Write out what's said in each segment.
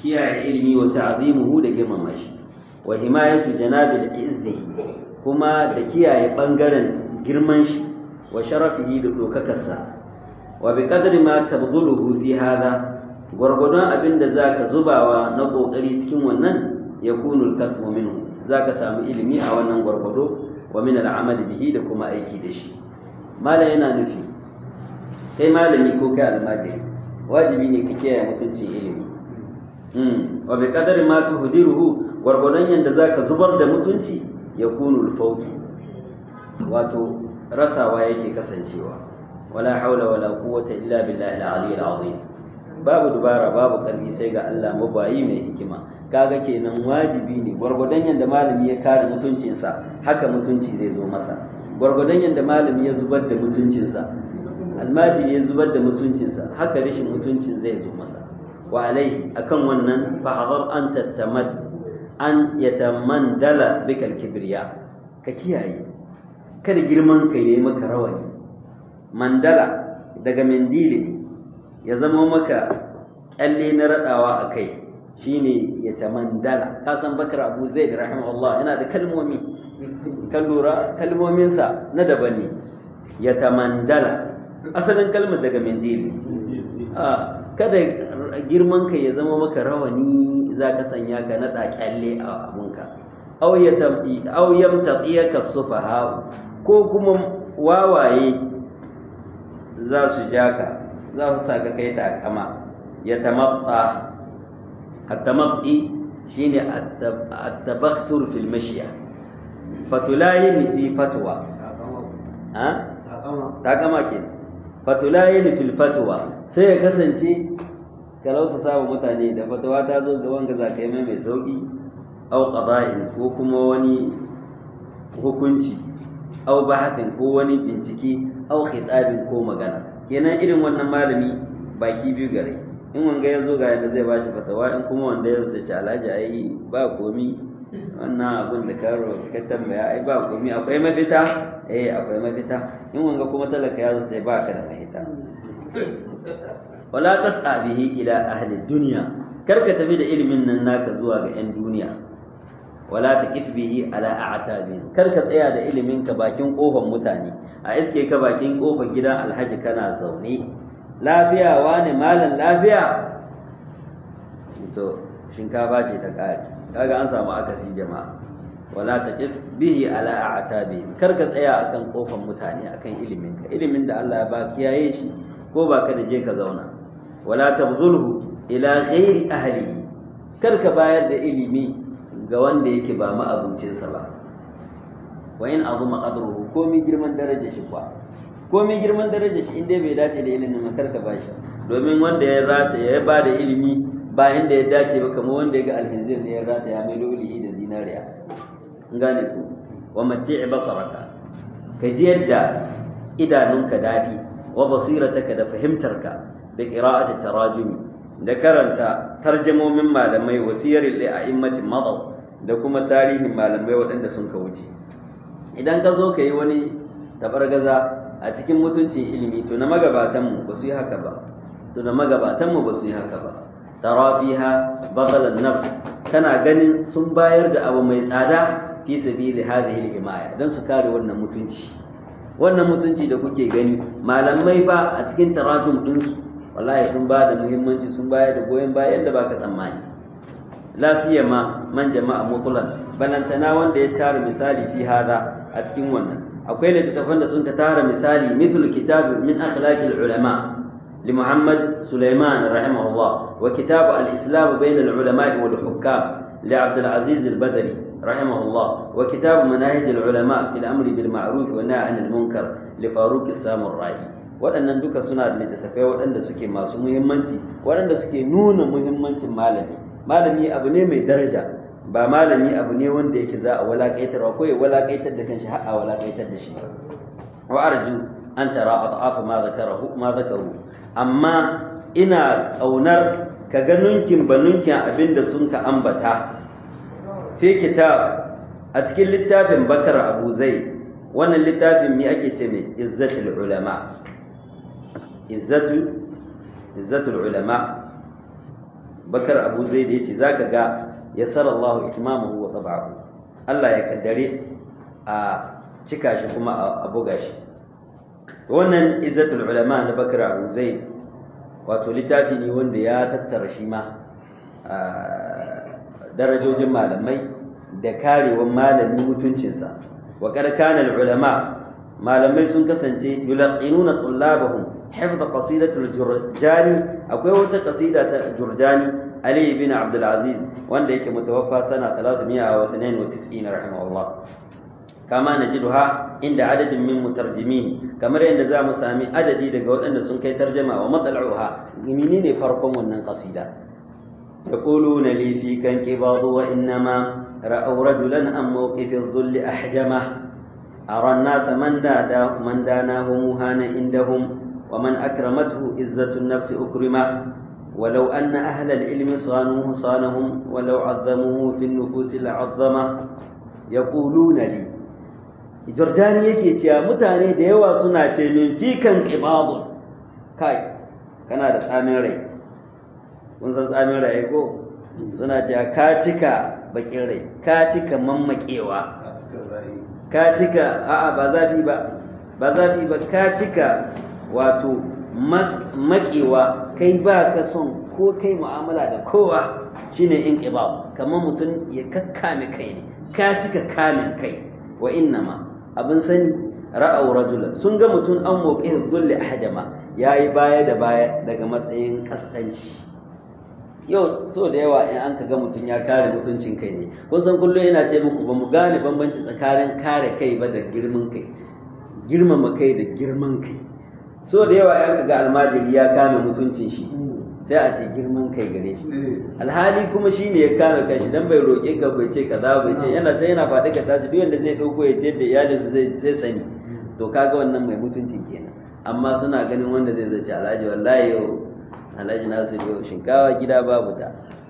kiyaye ilimi wa ta'zimuhu da girmama shi wa himayatu janabil izzi kuma da kiyaye bangaren girman shi wa sharafihi da dokakarsa wa bi qadri ma tabdhuluhu fi hadha gwargwadon abin da zaka zubawa na kokari cikin wannan yakunu al-kasbu minhu zaka samu ilimi a wannan gwargwado wa min al-amal bihi da kuma aiki da shi malam yana nufi kai malami ko kai almajiri wajibi ne ka kiyaye mutuncin ilimi wa bi qadari ma tuhdiruhu gwargwadon yanda zaka zubar da mutunci yakunu al-fawt wato rasawa yake kasancewa wala haula wala quwwata illa billahi al-ali al-azim babu dubara babu karfi sai ga Allah mabayi mai hikima kaga kenan wajibi ne gwargwadon yanda malami ya kare mutuncinsa haka mutunci zai zo masa gwargwadon yanda malami ya zubar da mutuncinsa almajiri ya zubar da mutuncinsa haka rashin mutuncin zai zo masa wa alai akan wannan fa'adar an tattamad an yatamandala bikal kibriya ka kiyaye kada girman ka yayi maka rawani mandala daga mendili ya zama maka kyalle na radawa a kai shine ya tamandala ka san bakar abu zaid rahimahullah yana da kalmomi kan lura kalmominsa na daban ne ya tamandala asalin kalmar daga mendili kada girman ka ya zama maka rawani za ka sanya ka naɗa kyalle a abunka au yamtatsiyaka sufaha ko kuma wawaye za su ja ka za su sa ka kai takama ya tamatsa at-tamatsi shine at-tabakhtur fil mashya fatulayin fi fatwa ha takama ke fatulayin fil fatwa sai ya kasance ka lausa saba mutane da fatawa ta zo ga wanga za ka yi mai sauki au qada'in ko kuma wani hukunci au bahatin ko wani bincike au khitabin ko magana kenan irin wannan malami baki biyu gare in wanga ya zo ga yadda zai bashi fatawa in kuma wanda ya zo ce alhaji ai ba komi wannan abin da karo ka tambaya ai ba komi akwai mafita eh akwai mafita in wanga kuma talaka ya zo sai ba ka da mafita wala tas'a bihi ila ahli dunya kar ka tafi da ilimin nan naka zuwa ga yan duniya wala taqif bihi ala a'tabin kar ka tsaya da ilimin ka bakin kofar mutane a iske ka bakin kofar gidan alhaji kana zaune lafiya wani malam lafiya to shinkafa ce ta kare kaga an samu akasi jama'a wala taqif bihi ala a'tabin kar ka tsaya akan kofar mutane akan ilimin ka ilimin da Allah ya ba kiyaye shi ko ba ka da je ka zauna wala tabzulhu ila ghairi ahlihi kar ka bayar da ilimi ga wanda yake ba ma'abuncinsa ba wa in azuma qadruhu ko mi girman darajar shi kwa ko mi girman darajar shi inda bai dace da ilimin kar ka bashi domin wanda ya rata ya ba da ilimi ba inda ya dace ba kamar wanda ya ga alhinzir ne ya rata ya mai dole da zinariya gane ku wa mati'i basaraka ka ji yadda idanunka dadi wa basirataka da fahimtarka da qira'ati tarajumi da karanta tarjamomin malamai wasiyar li'a'immatin madaw da kuma tarihin malamai waɗanda sun ka wuce idan ka zo ka yi wani tabargaza a cikin mutuncin ilimi to na magabatanmu ba su yi haka ba to na magabatanmu ba su yi haka ba tara fiha badalan nafs kana ganin sun bayar da abu mai tsada fi sabili hadhihi al-himaya dan su kare wannan mutunci wannan mutunci da kuke gani malamai ba a cikin tarajum ɗinsu wallahi sun ba da muhimmanci sun bayar da goyon bayan da baka tsammani la siyama man jama'a mutulan balantana wanda ya tara misali fi hada a cikin wannan akwai littattafan da sun ka tara misali mithlu kitab min akhlaqil ulama li Muhammad Sulaiman rahimahullah wa kitab al-islam bayna al-ulama wal hukam li Abdul Aziz al-Badri rahimahullah wa kitab manahij al-ulama fil amri bil ma'ruf wa nahy anil munkar li Faruq as-Samurra'i waɗannan duka suna da littattafai waɗanda suke masu muhimmanci waɗanda suke nuna muhimmancin malami malami abu ne mai daraja ba malami abu ne wanda yake za a walakaitarwa ko ya walakaitar da kanshi har a walakaitar da shi wa arju an tara adhafa ma zakarahu ma zakaru amma ina kaunar ka ga nunkin ba nunkin abinda sun ka ambata fi kitab a cikin littafin bakar abu zai wannan littafin mi ake ce mai izzatul ulama izzatu izzatul ulama bakar abu zaid yace zaka ga yassara Allah itmamahu wa tab'ahu Allah ya kaddare a cika shi kuma a buga shi wannan izzatul ulama na bakar abu zaid wato littafi ne wanda ya tattara shi ma darajojin malamai da karewan malami mutuncinsa wa kana ulama malamai sun kasance yulaqinuna tullabahum hifz qasidatul jurjani akwai wata qasida ta jurjani ali ibn abdul aziz wanda yake mutawaffa sana 392 rahimahullah kama najiduha inda adadin min mutarjimin kamar yadda za mu sami adadi daga waɗanda sun kai tarjama wa matsal'uha menene farkon wannan qasida يقولون لي فيك انقباض وإنما رأوا رجلا عن موقف الذل أحجمه أرى الناس من دادا من داناه مهان عندهم ومن أكرمته عزة النفس أكرمه ولو أن أهل العلم صانوه صانهم ولو عظموه في النفوس لعظمه يقولون لي جرجاني yake cewa mutane da yawa suna ce min fikan qibadun kai kana da tsamin rai kun san tsamin rai ko suna cewa ka cika bakin rai ka cika mammakewa ka cika a'a ba zafi ba ba zafi ba ka cika wato makewa kai ba ka son ko kai mu'amala da kowa shine in qibab kamar mutum ya kakkame kai ne ka cika kamin kai wa innama abin sani ra'aw rajula sun ga mutum an moƙi dulli ahadama yayi baya da baya daga matsayin kaskanci yau so da yawa in an ka ga mutum ya kare mutuncin kai ne kun san kullum yana ce muku ba mu gane bambanci tsakanin kare kai ba da girman kai girmama kai da girman kai so da yawa in ka ga almajiri ya kame mutuncin shi sai a ce girman kai gare shi alhali kuma shi ne ya kame kai shi dan bai roƙe ka bai ce kaza bai ce yana sai yana faɗi ka tashi duk wanda zai ɗauko ya ce da iyalinsa zai zai sani to kaga wannan mai mutuncin kenan amma suna ganin wanda zai zace alhaji wallahi yau alhaji nasu yau shinkawa gida babu ta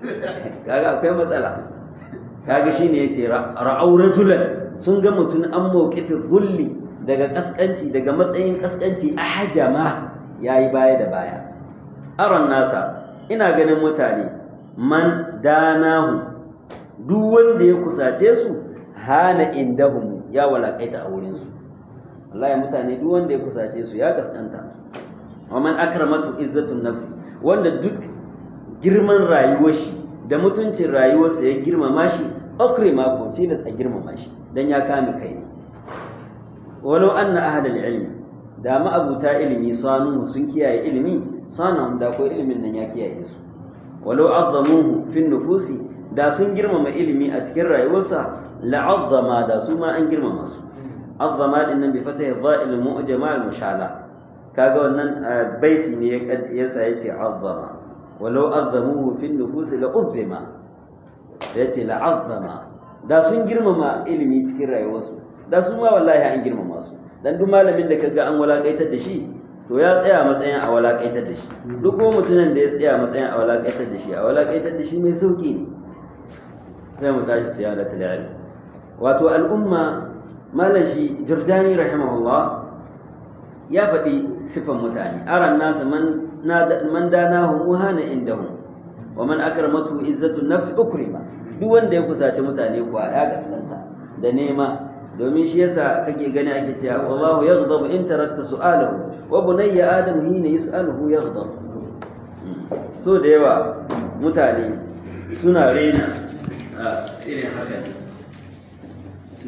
kaga akwai matsala kaga shine yace ra'au rajulan sun ga mutum an mawqifi zulli daga kaskanci daga matsayin kaskanci a hajama yayi baya da baya aron nasa ina ganin mutane man danahu duk wanda ya kusace su hana indahum ya walakaita a wurin su wallahi mutane duk wanda ya kusace su ya kaskanta wa man akramatu izzatun nafsi wanda duk girman rayuwar shi da mutuncin rayuwarsa ya girmama shi akrima ko tilas a girmama shi dan ya kame kai ne walau anna ahlal ilmi da ma'abuta ilimi sanu sun kiyaye ilimi sanahum da ko ilimin nan ya kiyaye su walau azzamuhu fi nufusi da sun girmama ilimi a cikin rayuwarsa la'azzama da su ma an girmama su azzama din nan bi fatahi dha'il mu'jama al mushala kaga wannan baiti ne ya sa yace azzama walau azzamuhu fi nufusi la uzzima yace la'azzama da sun girmama ilimi cikin rayuwarsu da su ma wallahi an girmama su dan duk malamin da kaga an walakaitar da shi to ya tsaya matsayin a walakaitar da shi duk kuma mutumin da ya tsaya matsayin a walakaitar da shi a walakaitar da shi mai sauki ne sai mu tashi siyadatul ilm wato al'umma malashi jurjani rahimahullah ya faɗi sifan mutane aran nasu man man danahu muhana indahum wa man akramatu izzatu nafsi ukrima duk wanda ya kusace mutane kuwa ya gaskanta da nema domin shi yasa kake gani ake cewa wallahu yaghdabu in tarakta su'alahu wa bunayya adam hina yus'aluhu yaghdab so da yawa mutane suna rena irin haka